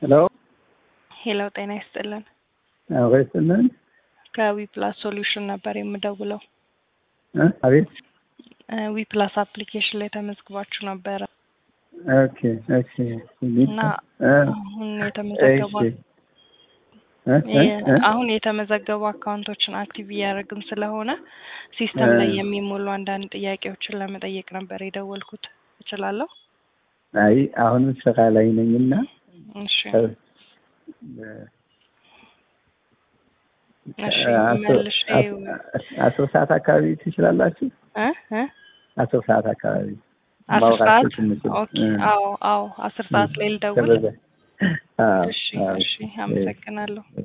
ሄሎ ሄሎ ጤና ይስጥልን። አቤትልን ከዊፕላስ ሶሉሽን ነበር የምደውለው። አቤት ዊፕላስ አፕሊኬሽን ላይ ተመዝግባችሁ ነበረ ኦኬ ኦኬ እና አሁን የተመዘገቡ አሁን የተመዘገቡ አካውንቶችን አክቲቭ እያደረግን ስለሆነ ሲስተም ላይ የሚሞሉ አንዳንድ ጥያቄዎችን ለመጠየቅ ነበር የደወልኩት። እችላለሁ? አይ አሁን ስራ ላይ ነኝና እሺ እሺ መልሼ አስር ሰዓት አካባቢ ትችላላችሁ? እ እ አስር ሰዓት አካባቢ አስር ሰዓት ማውራት ስንችል ኦኬ። አዎ አው አስር ሰዓት ላይ ልደውል። ከበዛ አዎ፣ እሺ አዎ። እሺ፣ አመሰግናለሁ።